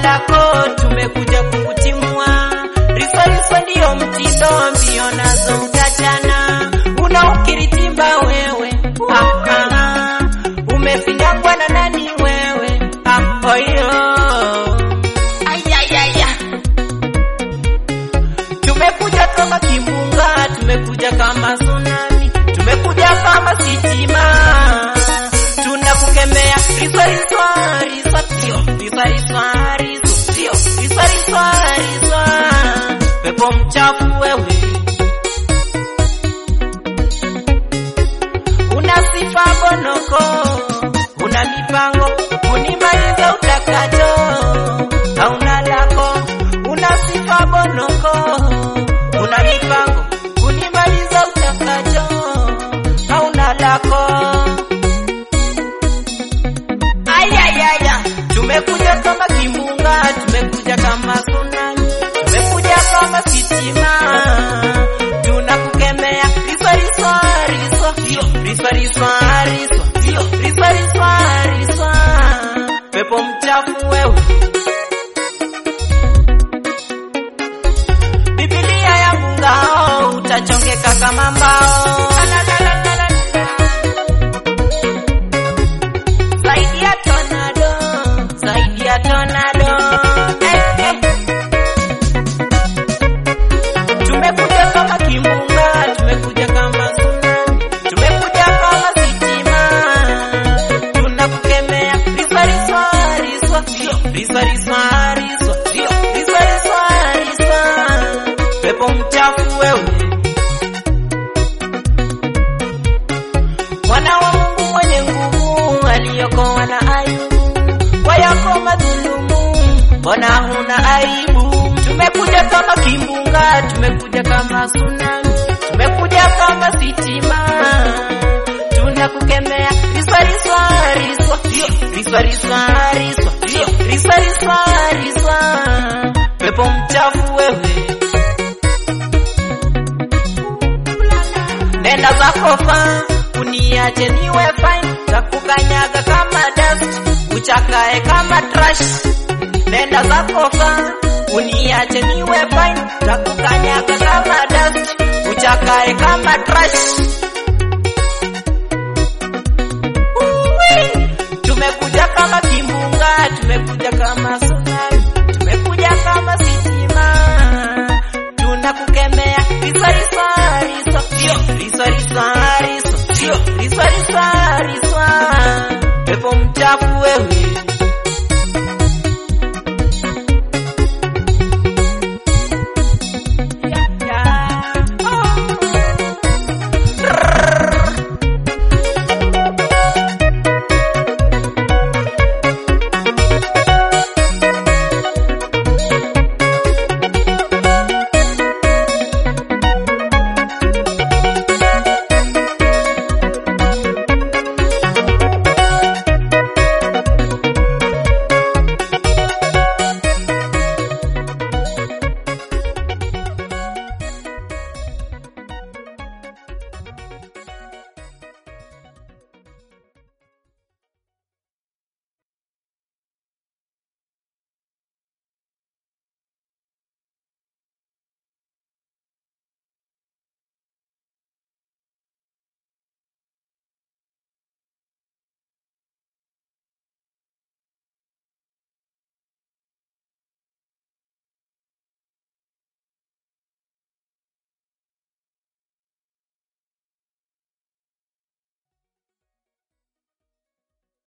lako tumekuja kukutimua. Riswa riswa ndiyo mtindo, mbio nazo utachana. Unaukiritimba wewe, ah, ah, ah. umefinyangwa na nani wewe? Ah, oyo. Ayayaya. Tumekuja kama kimbunga, tumekuja kama tsunami, tumekuja kama sitima. Tunakukemea riswa riswa riswa sio riswa riswa riswa sio riswa riswa riswa. Pepo mchafu wewe, una sifa bonoko, una mipango kunimaliza utakacho, hauna lako, una sifa bonoko, una mipango kunimaliza utakacho, hauna lako. Ayayaya, tumekuja kama kimbunga, tumekuja kama tsunami, tumekuja kama sitima, tunakukemea riswa riswa riswa, sio riswa riswa riswa, sio riswa riswa riswa, pepo mchafu wewe. Biblia yangu ngao, utachongeka kama mbao. Zaidi ya tornado, zaidi ya tornado. Eh, eh. Tumekuja kama kimbunga, tumekuja kama tsunami, tumekuja kama sitima. Tunakukemea riswa riswa riswa, sio riswa riswa riswa, sio riswa riswa riswa. Pepo mchafu wewe. Mwana wa Mungu mwenye nguvu aliyokoa na Ayubu kwa yako madhulumu, mbona huna aibu? Tumekuja kama kimbunga, tumekuja kama tsunami, tumekuja kama sitima, tunakukemea riswa riswa riswa, sio riswa riswa riswa, sio riswa riswa riswa, pepo mchafu wewe. Nenda zako fa uniache niwe fine, takukanyaga kama dust, uchakae kama trash. Nenda zako fa uniache niwe fine, takukanyaga kama dust, uchakae kama trash. Uwi! Tumekuja kama kimbunga, tumekuja kama tsunami, tumekuja kama sitima, tunakukemea riswa riswa riswa, sio riswa riswa riswa, sio riswa riswa riswa, pepo mchafu wewe.